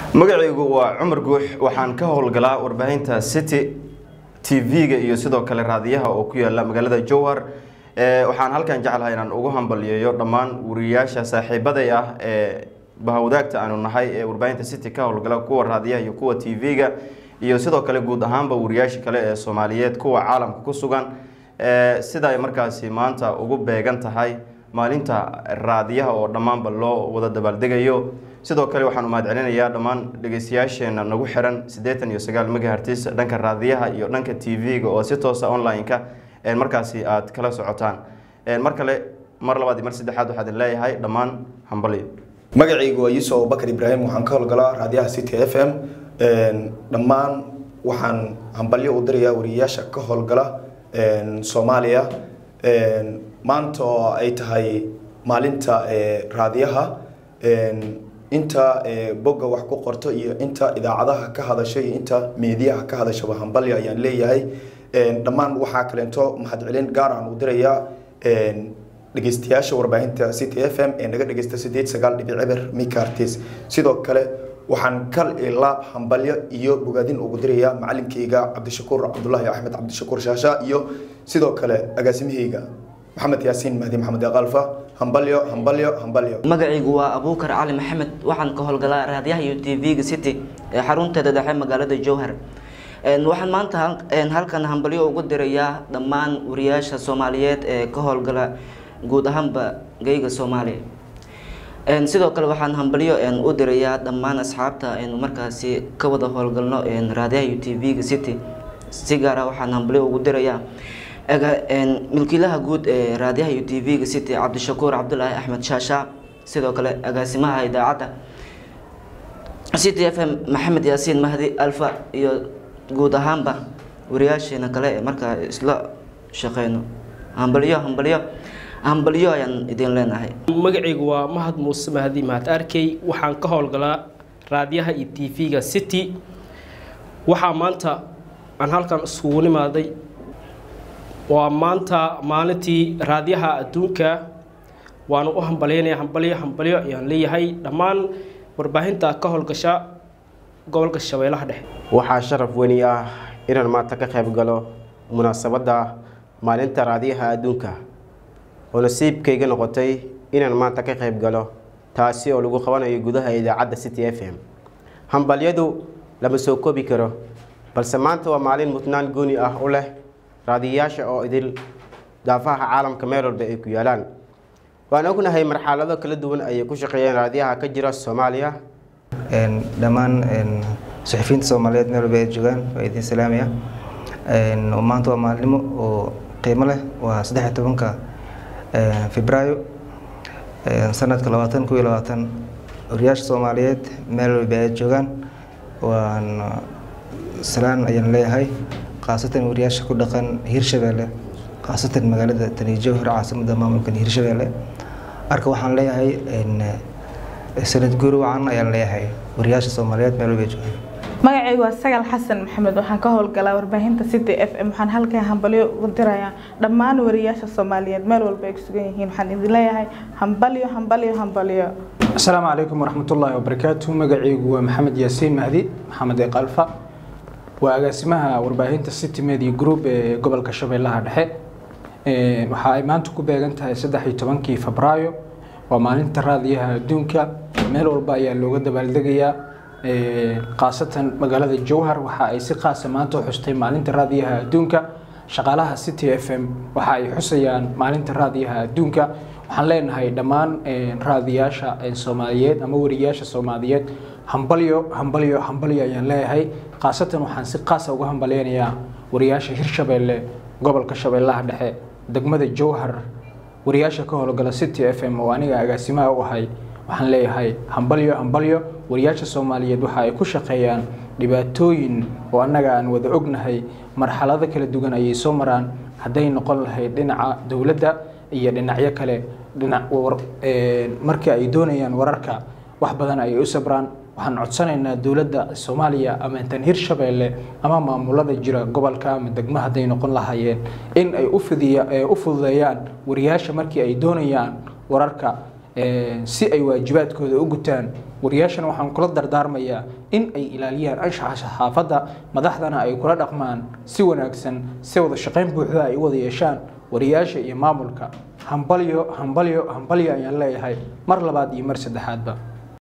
magacaygu waa cumar guux waxaan ka howlgalaa warbaahinta city t v-ga iyo sidoo kale raadiyaha oo ku yaala magaalada jowhar waxaan halkan jeclahay inaan ugu hambaliyeeyo dhammaan wariyayaasha saaxiibaday ah ee bahawadaagta aanu nahay ee warbaahinta city ka howlgala kuwa raadiyaha iyo kuwa t v-ga iyo sidoo kale guud ahaanba wariyaasha kale ee soomaaliyeed kuwa caalamka ku sugan sida ay markaasi maanta ugu beegan tahay maalinta raadiyaha oo dhammaanba loo wada dabaaldegayo sidoo kale waxaan umahad celinayaa dhammaan dhegeystayaasheena nagu xiran siddeetan iyo sagaal megahertis dhanka raadiyaha iyo dhanka t v-ga oo si toosa online-ka markaasi aad kala socotaan mar kale mar labaad iyo mar saddexaad waxaa idin leeyahay dhammaan hambalyo magacaygu waa yuusuf abubakar ibraahim waxaan ka howlgalaa raadiyaha city f m dhammaan waxaan hambalyo u dirayaa wariyayaasha ka howlgala soomaaliya maanta oo ay tahay maalinta raadiyaha inta bogga wax ku qorto iyo inta idaacadaha ka hadasha iyo inta meediyaha ka hadashaba hambalyo ayaan leeyahay dhammaan waxaa kaleento mahadcelin gaar aan u dirayaa dhegeystayaasha warbaahinta city f m ee naga dhegeysta sideed sagaal dhibic eber micartis sidoo kale waxaan kal ilaab hambalyo iyo bogaadin ugu dirayaa macalinkeyga cabdishakuur cabdulaahi axmed cabdishakuur shaasha iyo sidoo kale agaasimaheyga maxamed yaasiin mahdi maxamed aqalfa hambalyo hambalyo hambalyo magacaygu waa abuukar cali maxamed waxaan ka howlgalaa raadiyaha iyo t v-ga city ee xarunteeda dhexe magaalada jowhar waxaan maanta halkan hambalyo ugu dirayaa dhammaan wariyaasha soomaaliyeed ee ka howlgala guud ahaanba geyga soomaaliya sidoo kale waxaan hambalyo u dirayaa dhammaan asxaabta aynu markaasi ka wada howlgalno raadiyaha iyo t v-ga city si gaara waxaan hambalyo ugu dirayaa milkiilaha guud ee raadiyaha iyo t v-ga city cabdishakuur cabdulaahi axmed shaasha sidoo kale agaasimaha idaacadda city f m maxamed yaasiin mahdi alfa iyo guud ahaanba wariyaasheena kale ee markaa isla shaqeyno hambalyo hambalyo hambalyo ayaan idin leenahay magacaygu waa mahad muuse mahdi mahad arkey waxaan ka howlgalaa raadiyaha iyo t v-ga city waxaa maanta aan halkan isugu nimaaday waa maanta maalintii raadiyaha adduunka waana u hambalyeynaya hambalyo hambalyo ayaan leeyahay dhammaan warbaahinta ka howlgasha gobolka shabeellaha dhexe waxaa sharaf weyni ah inaan maanta ka qayb galo munaasabadda maalinta raadiyaha adduunka oo nasiibkayga noqotay inaan maanta ka qayb galo taasi oo lagu qabanayo gudaha idaacadda city f m hambalyadu lama soo koobi karo balse maanta waa maalin mutnaan gooni ah u leh raadiyayaasha oo idil daafaha caalamka meel walba ay ku yaalaan waan ognahay marxalado kala duwan ayay ku shaqeeyeen raadiyaha ka jira soomaaliya dhammaan suxufiyiinta soomaaliyeed meel walba ay joogaan waa idin salaamaya maanta waa maalnimo oo qiimo leh waa saddex tobanka febraayo sanadka labaatan kuiyo labaatan wariyaasha soomaaliyeed meel walba ay joogaan waan salaan ayaan leeyahay khaasatan wariyaasha ku dhaqan hirshabeelle khaasatan magaalada tani jowhar caasimada maamulkan hirshabeelle marka waxaan leeyahay sanad guuri wacan ayaan leeyahay wariyaasha soomaaliyeed meel walba ay joogaan magacaygu waa sagal xasan maxamed waxaan ka howlgalaa warbaahinta city f m waxaan halkan hambalyo ugu dirayaa dhammaan wariyaasha soomaaliyeed meel walba ay ku sugan yihiin waxaan idin leeyahay hambalyo hambalyo hambalyo asalaamu calaykum waraxmatullaahi wabarakaatu magacaygu waa maxamed yaasiin mahdi maxamed eeqalfa waa agaasimaha warbaahinta city media group ee gobolka shabeellaha dhexe waxa ay maanta ku beegan tahay saddex iyo tobankii febraayo waa maalinta raadiyaha adduunka meel walba ayaa looga dabaaldegayaa khaasatan magaalada jowhar waxa ay si qaasa maanta u xustay maalinta raadiyaha adduunka shaqaalaha city f m waxa ay xusayaan maalinta raadiyaha adduunka waxaan leenahay dhammaan raadiyaasha soomaaliyeed ama wariyaasha soomaaliyeed hambalyo hambalyo hambalyo ayaan leeyahay khaasatan waxaan si qaasa uga hambalyeynayaa wariyaasha hirshabeelle gobolka shabeellaha dhexe degmada jowhar wariyaasha ka howlgala city f m oo aniga agaasimaha u ahay waxaan leeyahay hambalyo hambalyo wariyaasha soomaaliyeed waxa ay ku shaqeeyaan dhibaatooyin oo annaga aan wada ognahay marxalado kala duwan ayay soo maraan hadday noqon lahayd dhinaca dowladda iyo dhinacyo kale dhinac markii ay doonayaan wararka wax badan ayay u sabraan waxaan codsanaynaa dowladda soomaaliya ama intan hirshabeelle ama maamulada jira gobolka ama degmo hadday noqon lahaayeen in ay u fidiya u fududeeyaan wariyaasha markii ay doonayaan wararka si ay waajibaadkooda u gutaan wariyaashana waxaan kula dardaarmayaa in ay ilaaliyaan anshaxa saxaafadda madaxdana ay kula dhaqmaan si wanaagsan si wada shaqayn buuxda ay u wada yeeshaan wariyaasha iyo maamulka hambalyo hambalyo hambalyo ayaan leeyahay mar labaad iyo mar saddexaadba